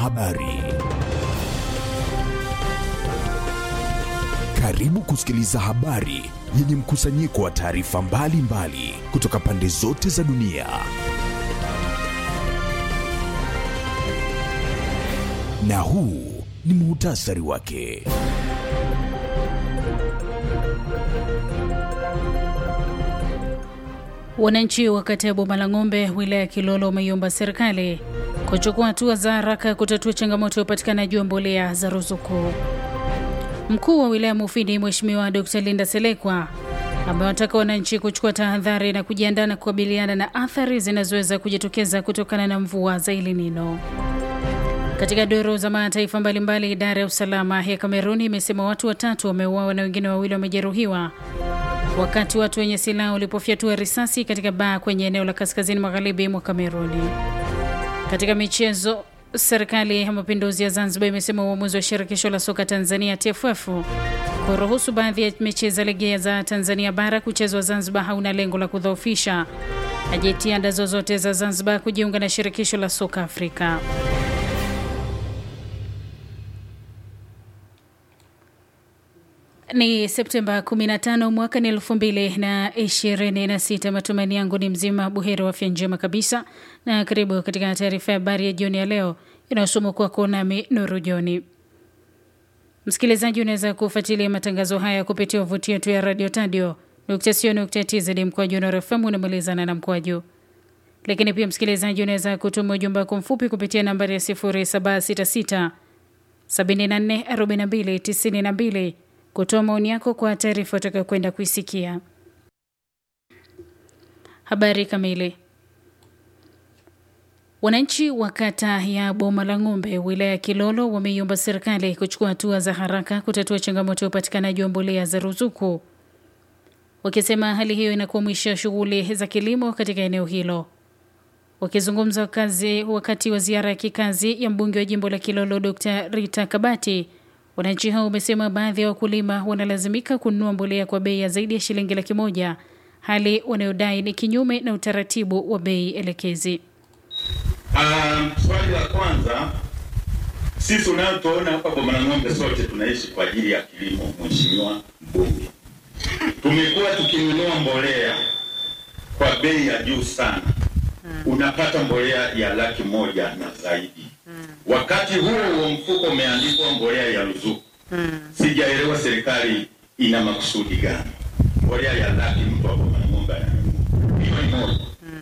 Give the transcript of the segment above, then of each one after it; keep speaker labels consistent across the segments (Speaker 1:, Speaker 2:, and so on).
Speaker 1: habari. Karibu kusikiliza habari yenye mkusanyiko wa taarifa mbalimbali kutoka pande zote za dunia. Na huu ni muhtasari wake.
Speaker 2: Wananchi wa kata ya Boma la Ng'ombe, wilaya ya Kilolo, wameiomba serikali kuchukua hatua za haraka kutatua changamoto ya upatikanaji wa mbolea za ruzuku. Mkuu wa wilaya Mufindi, Mheshimiwa Dr. Linda Selekwa amewataka wananchi kuchukua tahadhari na kujiandaa na kukabiliana na athari zinazoweza kujitokeza kutokana na mvua za El Nino. Katika doro za mataifa mbalimbali, idara ya usalama ya Kameruni imesema watu watatu wameuawa na wengine wawili wamejeruhiwa wakati watu wenye silaha walipofyatua risasi katika baa kwenye eneo la kaskazini magharibi mwa Kameruni. Katika michezo, serikali ya mapinduzi ya Zanzibar imesema uamuzi wa shirikisho la soka Tanzania TFF kuruhusu baadhi ya mechi za ligi za Tanzania bara kuchezwa Zanzibar hauna lengo la kudhoofisha jitihada zozote za Zanzibar kujiunga na shirikisho la soka Afrika. Ni Septemba 15 mwaka ni 2026. Matumaini yangu ni mzima buheri wa afya njema kabisa, na karibu katika taarifa ya habari ya jioni ya leo inayosomwa kwako nami Nuru Joni. Msikilizaji, unaweza kufuatilia matangazo haya kupitia wavuti yetu ya radio tadio tz mkoaju Nuru FM unamalizana na mkoaju. Lakini pia msikilizaji, unaweza kutuma ujumbe wako mfupi kupitia nambari ya 0766 74 42 92 kutoa maoni yako kwa taarifa utakayokwenda kuisikia. Habari kamili. Wananchi wa kata ya Boma la Ng'ombe, wilaya ya Kilolo, wameiomba serikali kuchukua hatua za haraka kutatua changamoto ya upatikanaji wa mbolea za ruzuku, wakisema hali hiyo inakwamisha shughuli za kilimo katika eneo hilo. Wakizungumza wakazi wakati wa ziara ya kikazi ya mbunge wa jimbo la Kilolo Dr. Rita Kabati, Wananchi hao wamesema baadhi ya wakulima wanalazimika kununua mbolea kwa bei ya zaidi ya shilingi laki moja, hali wanayodai ni kinyume na utaratibu wa bei elekezi.
Speaker 3: Um, swali la kwanza, sisi unayotuona hapa Boma la Ng'ombe sote tunaishi kwa ajili ya kilimo. Mheshimiwa Mbunge, tumekuwa tukinunua mbolea kwa bei ya juu sana, unapata mbolea ya laki moja na zaidi wakati huo huo mfuko umeandikwa mbolea ya ruzuku. Sijaelewa serikali ina makusudi gani? Mbolea ya laki mtu wa Boma la Ng'ombe milioni moja.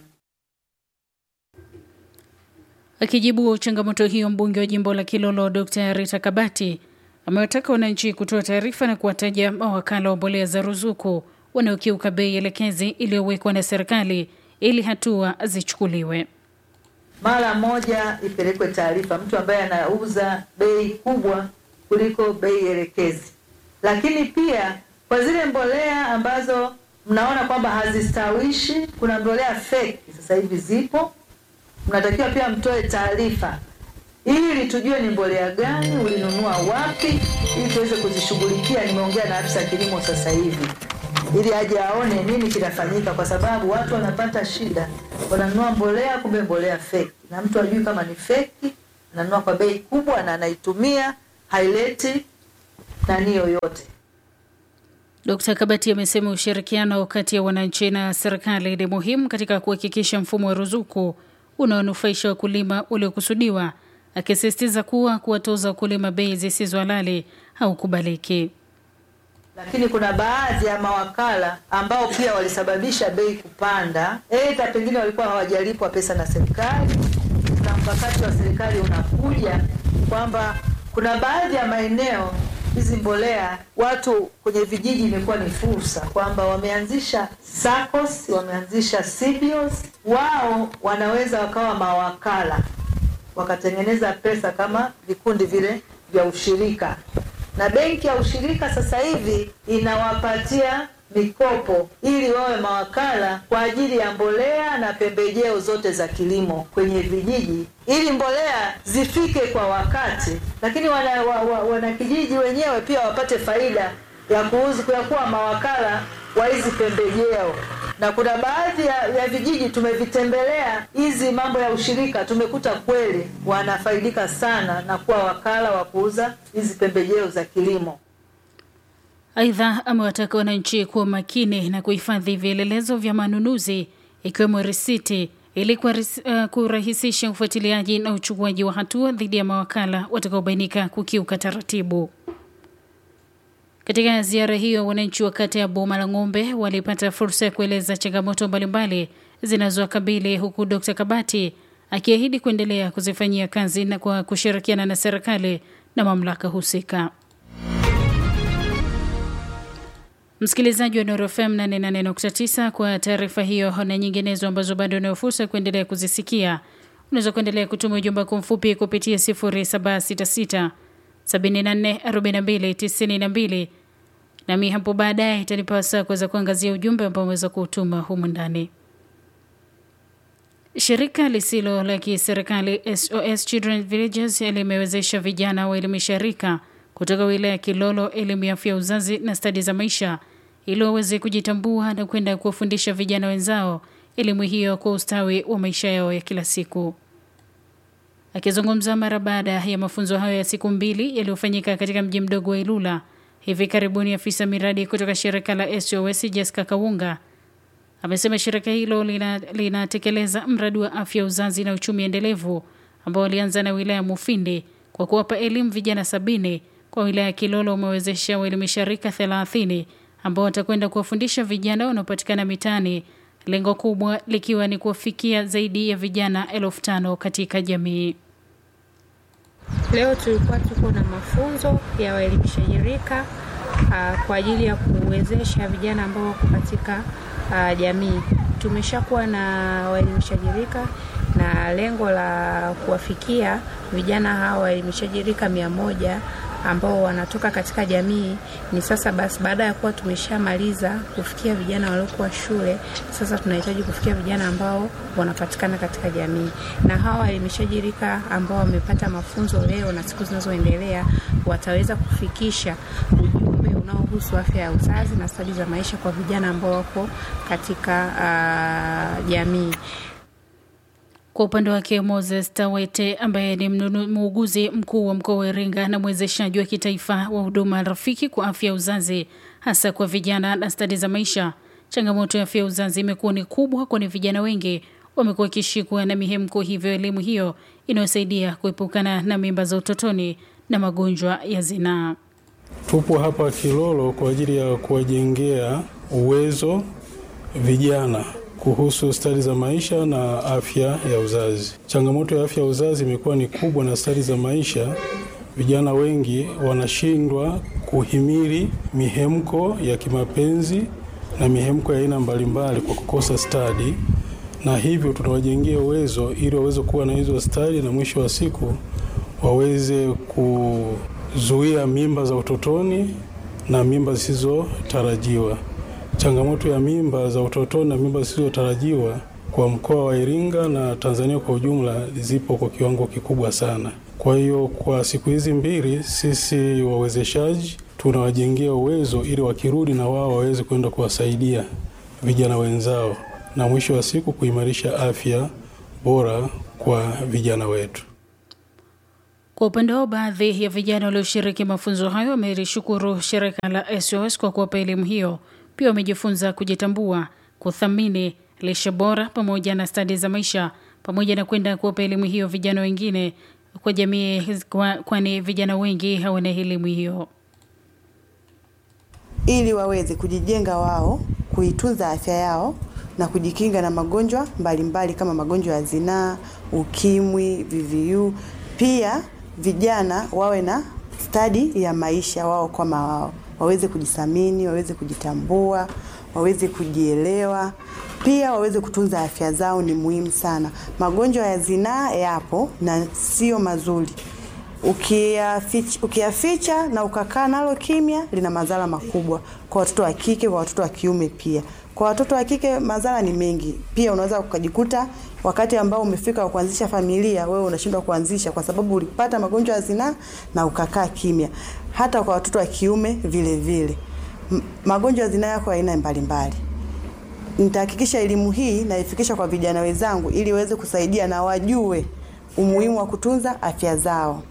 Speaker 2: Akijibu changamoto hiyo, mbunge wa jimbo la Kilolo Dr. Rita Kabati amewataka wananchi kutoa taarifa na kuwataja mawakala wa mbolea za ruzuku wanaokiuka bei elekezi iliyowekwa na serikali ili hatua zichukuliwe.
Speaker 4: Mara moja ipelekwe taarifa mtu ambaye anauza bei kubwa kuliko bei elekezi. Lakini pia kwa zile mbolea ambazo mnaona kwamba hazistawishi, kuna mbolea fake sasa hivi zipo, mnatakiwa pia mtoe taarifa ili tujue ni mbolea gani ulinunua wapi, ili tuweze kuzishughulikia. Nimeongea na afisa kilimo sasa hivi ili aje aone nini kinafanyika, kwa sababu watu wanapata shida, wananunua mbolea kumbe mbolea feki, na mtu ajui kama ni feki, ananunua kwa bei kubwa na anaitumia, haileti nani yoyote.
Speaker 2: Dkt. Kabati amesema ushirikiano kati ya wananchi na serikali ni muhimu katika kuhakikisha mfumo wa ruzuku unaonufaisha wakulima uliokusudiwa, akisisitiza kuwa kuwatoza wakulima bei zisizo halali haukubaliki
Speaker 4: lakini kuna baadhi ya mawakala ambao pia walisababisha bei kupanda, aidha pengine walikuwa hawajalipwa pesa na serikali, na mkakati wa serikali unakuja kwamba kuna baadhi ya maeneo hizi mbolea watu kwenye vijiji imekuwa ni fursa kwamba wameanzisha SACCOS, wameanzisha CBOS, wao wanaweza wakawa mawakala wakatengeneza pesa kama vikundi vile vya ushirika na benki ya ushirika sasa hivi inawapatia mikopo ili wawe mawakala kwa ajili ya mbolea na pembejeo zote za kilimo kwenye vijiji, ili mbolea zifike kwa wakati, lakini wana, wa, wa, wanakijiji wenyewe pia wapate faida ya kuuza ya kuwa mawakala wa hizi pembejeo na kuna baadhi ya, ya vijiji tumevitembelea, hizi mambo ya ushirika, tumekuta kweli wanafaidika sana na kuwa wakala wa kuuza hizi pembejeo za kilimo.
Speaker 2: Aidha, amewataka wananchi kuwa makini na kuhifadhi vielelezo vya manunuzi ikiwemo risiti ili uh, kurahisisha ufuatiliaji na uchukuaji wa hatua dhidi ya mawakala watakaobainika kukiuka taratibu. Katika ziara hiyo, wananchi wa kata ya Boma la Ng'ombe walipata fursa ya kueleza changamoto mbalimbali zinazowakabili huku Dkt. Kabati akiahidi kuendelea kuzifanyia kazi na kwa kushirikiana na serikali na mamlaka husika. Msikilizaji wa Nuru FM 88.9 kwa taarifa hiyo na nyinginezo ambazo bado unayo fursa kuendelea kuzisikia, unaweza kuendelea kutuma ujumbe kwa mfupi kupitia 0766 74 42 92 nami hapo baadaye itanipasa kuweza kuangazia ujumbe ambao umeweza kuutuma humu ndani. Shirika lisilo la kiserikali SOS Children Villages limewezesha vijana waelimisha rika kutoka wilaya ya Kilolo elimu ya afya uzazi na stadi za maisha ili waweze kujitambua na kwenda kuwafundisha vijana wenzao elimu hiyo kwa ustawi wa maisha yao ya kila siku. Akizungumza mara baada ya mafunzo hayo ya siku mbili yaliyofanyika katika mji mdogo wa Ilula hivi karibuni, afisa miradi kutoka shirika la SOS Jessica Kawunga amesema shirika hilo linatekeleza lina mradi wa afya uzazi na uchumi endelevu ambao walianza na wilaya ya Mufindi kwa kuwapa elimu vijana sabini. Kwa wilaya ya Kilolo umewezesha waelimisha rika 30 ambao watakwenda kuwafundisha vijana wanaopatikana mitaani, lengo kubwa likiwa ni kuwafikia zaidi ya vijana elfu tano katika jamii.
Speaker 5: Leo tulikuwa tuko na mafunzo ya waelimishaji rika uh, kwa ajili ya kuwezesha vijana ambao wako katika uh, jamii. Tumeshakuwa na waelimishaji rika na lengo la kuwafikia vijana hawa waelimishaji rika mia moja ambao wanatoka katika jamii ni sasa basi. Baada ya kuwa tumeshamaliza kufikia vijana waliokuwa shule, sasa tunahitaji kufikia vijana ambao wanapatikana katika jamii, na hawa waelimishaji rika ambao wamepata mafunzo leo na siku zinazoendelea wataweza kufikisha ujumbe unaohusu afya ya uzazi na stadi za maisha kwa vijana ambao wako katika uh, jamii.
Speaker 2: Kwa upande wake Moses Tawete ambaye ni muuguzi mkuu wa mkoa wa Iringa na mwezeshaji wa kitaifa wa huduma rafiki kwa afya ya uzazi hasa kwa vijana na stadi za maisha, changamoto ya afya ya uzazi imekuwa ni kubwa, kwani vijana wengi wamekuwa wakishikwa na mihemko, hivyo elimu hiyo inayosaidia kuepukana na mimba za utotoni na magonjwa ya zinaa.
Speaker 6: Tupo hapa Kilolo kwa ajili ya kuwajengea uwezo vijana kuhusu stadi za maisha na afya ya uzazi. Changamoto ya afya ya uzazi imekuwa ni kubwa, na stadi za maisha, vijana wengi wanashindwa kuhimili mihemko ya kimapenzi na mihemko ya aina mbalimbali kwa kukosa stadi, na hivyo tunawajengea uwezo ili waweze kuwa na hizo stadi, na mwisho wa siku waweze kuzuia mimba za utotoni na mimba zisizotarajiwa. Changamoto ya mimba za utotoni na mimba zisizotarajiwa kwa mkoa wa Iringa na Tanzania kwa ujumla zipo kwa kiwango kikubwa sana. Kwa hiyo kwa siku hizi mbili sisi wawezeshaji tunawajengea uwezo ili wakirudi na wao waweze kwenda kuwasaidia vijana wenzao na mwisho wa siku kuimarisha afya bora kwa vijana wetu.
Speaker 2: Kwa upande wao, baadhi ya vijana walioshiriki mafunzo hayo wamelishukuru shirika la SOS kwa kuwapa elimu hiyo. Pia wamejifunza kujitambua, kuthamini lishe bora pamoja na stadi za maisha, pamoja na kwenda kuwapa elimu hiyo vijana wengine kwa jamii, kwani vijana wengi hawana elimu hiyo,
Speaker 7: ili waweze kujijenga wao, kuitunza afya yao na kujikinga na magonjwa mbalimbali mbali kama magonjwa ya zinaa, ukimwi, VVU. Pia vijana wawe na stadi ya maisha wao kama wao waweze kujithamini, waweze kujitambua, waweze kujielewa, pia waweze kutunza afya zao. Ni muhimu sana. Magonjwa ya zinaa yapo na sio mazuri. Ukiyaficha, ukiyaficha na ukakaa nalo kimya, lina madhara makubwa kwa watoto wa kike, kwa watoto wa kiume pia. Kwa watoto wa kike madhara ni mengi. Pia unaweza ukajikuta wakati ambao umefika kuanzisha familia, wewe unashindwa kuanzisha kwa sababu ulipata magonjwa ya zinaa na ukakaa kimya. Hata kwa watoto wa kiume vile vile, magonjwa ya zinaa yako aina mbalimbali. nitahakikisha elimu hii naifikisha kwa vijana wenzangu ili waweze kusaidia na wajue umuhimu wa kutunza afya zao.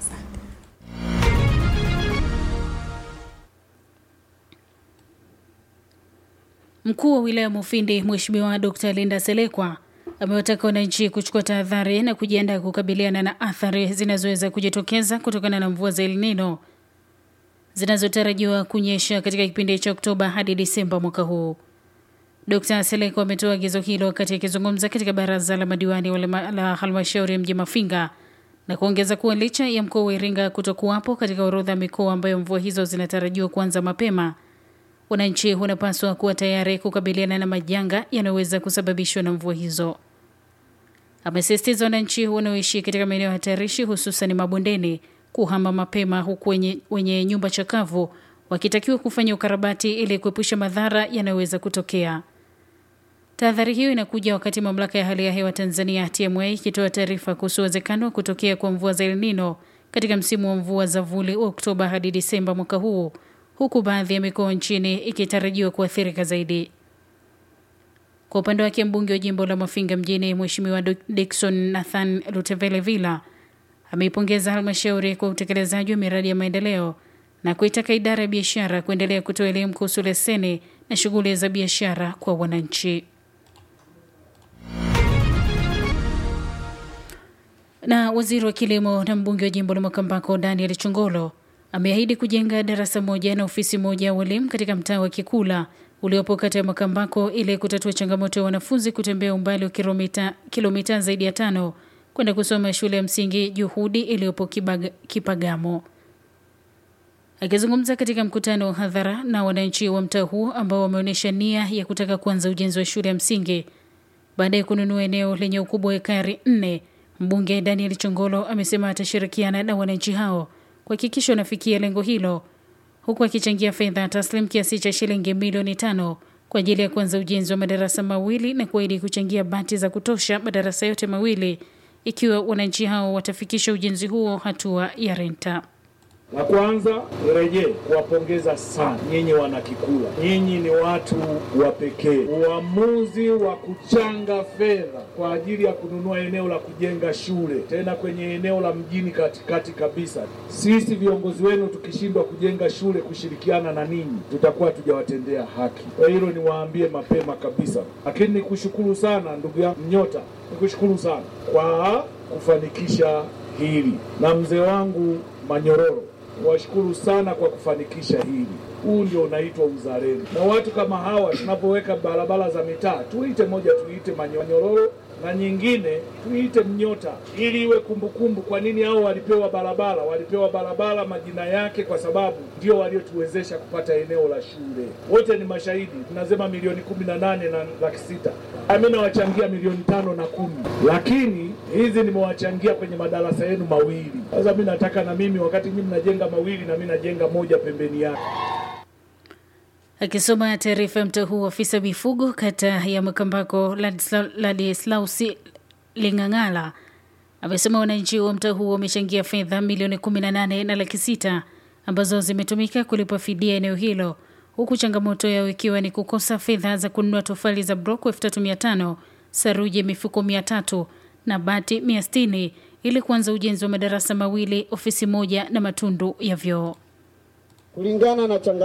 Speaker 2: Mkuu wa wilaya Mufindi Mheshimiwa Dr. Linda Selekwa amewataka wananchi kuchukua tahadhari na kujiandaa kukabiliana na athari zinazoweza kujitokeza kutokana na mvua za El Nino zinazotarajiwa kunyesha katika kipindi cha Oktoba hadi Disemba mwaka huu. Dr. Selekwa ametoa agizo hilo wakati akizungumza katika baraza la madiwani wale- la halmashauri ya mji Mafinga na kuongeza kuwa licha ya mkoa wa Iringa kutokuwapo katika orodha ya mikoa ambayo mvua hizo zinatarajiwa kuanza mapema, wananchi wanapaswa kuwa tayari kukabiliana na majanga yanayoweza kusababishwa na mvua hizo. Amesisitiza wananchi wanaoishi katika maeneo hatarishi hususan mabondeni kuhama mapema, huku wenye, wenye nyumba chakavu wakitakiwa kufanya ukarabati ili kuepusha madhara yanayoweza kutokea. Tahadhari hiyo inakuja wakati mamlaka ya hali ya hewa Tanzania TMA ikitoa taarifa kuhusu uwezekano wa kutokea kwa mvua za El Nino katika msimu wa mvua za vuli wa Oktoba hadi Disemba mwaka huu, huku baadhi ya mikoa nchini ikitarajiwa kuathirika zaidi. Kwa upande wake mbunge wa jimbo la Mafinga mjini Mheshimiwa Dok- Dickson Nathan Lutevele Villa ameipongeza halmashauri kwa utekelezaji wa miradi ya maendeleo na kuitaka idara ya biashara kuendelea kutoa elimu kuhusu leseni na shughuli za biashara kwa wananchi. Na waziri wa kilimo na mbunge wa jimbo la Makambako Daniel Chongolo ameahidi kujenga darasa moja na ofisi moja ya walimu katika mtaa wa Kikula uliopo kata ya Makambako ili kutatua changamoto ya wanafunzi kutembea umbali wa kilomita, kilomita zaidi ya tano kwenda kusoma shule ya msingi Juhudi iliyopo Kibaga- Kipagamo. Akizungumza katika mkutano wa hadhara na wananchi wa mtaa huo ambao wameonyesha nia ya kutaka kuanza ujenzi wa shule ya msingi baada ya kununua eneo lenye ukubwa wa ekari nne, mbunge Daniel Chongolo amesema atashirikiana na wananchi hao kuhakikisha wanafikia lengo hilo, huku akichangia fedha taslim kiasi cha shilingi milioni tano kwa ajili ya kuanza ujenzi wa madarasa mawili na kuahidi kuchangia bati za kutosha madarasa yote mawili ikiwa wananchi hao watafikisha ujenzi huo hatua ya renta.
Speaker 8: La kwanza nirejee kuwapongeza sana nyinyi wanakikula, nyinyi ni watu wa pekee. Uamuzi wa kuchanga fedha kwa ajili ya kununua eneo la kujenga shule, tena kwenye eneo la mjini katikati kabisa. Sisi viongozi wenu tukishindwa kujenga shule kushirikiana na ninyi, tutakuwa tujawatendea haki. Kwa hilo niwaambie mapema kabisa, lakini nikushukuru sana ndugu yangu Mnyota, nikushukuru sana kwa kufanikisha hili na mzee wangu Manyororo washukuru sana kwa kufanikisha hili. Huu ndio unaitwa uzalendo, na watu kama hawa tunapoweka barabara za mitaa, tuite moja, tuite Manyororo na nyingine tuite Mnyota, ili iwe kumbukumbu. Kwa nini hao walipewa barabara? Walipewa barabara majina yake kwa sababu ndio waliotuwezesha kupata eneo la shule. Wote ni mashahidi, tunasema milioni kumi na nane na laki sita ami nawachangia milioni tano na kumi, lakini hizi nimewachangia kwenye madarasa yenu mawili. Sasa mi nataka na mimi wakati nyinyi mnajenga mawili, na mi najenga moja pembeni yake.
Speaker 2: Akisoma taarifa ya mtaa huu, afisa mifugo kata ya Makambako Ladisla- Ladislausi Ling'ang'ala amesema wananchi wa mtaa huu wamechangia fedha milioni 18 na laki sita ambazo zimetumika kulipa fidia eneo hilo, huku changamoto yao ikiwa ni kukosa fedha za kununua tofali za broko 3500 saruji mifuko 300 na bati 160 ili kuanza ujenzi wa madarasa mawili, ofisi moja na matundu ya vyoo.
Speaker 9: kulingana na changa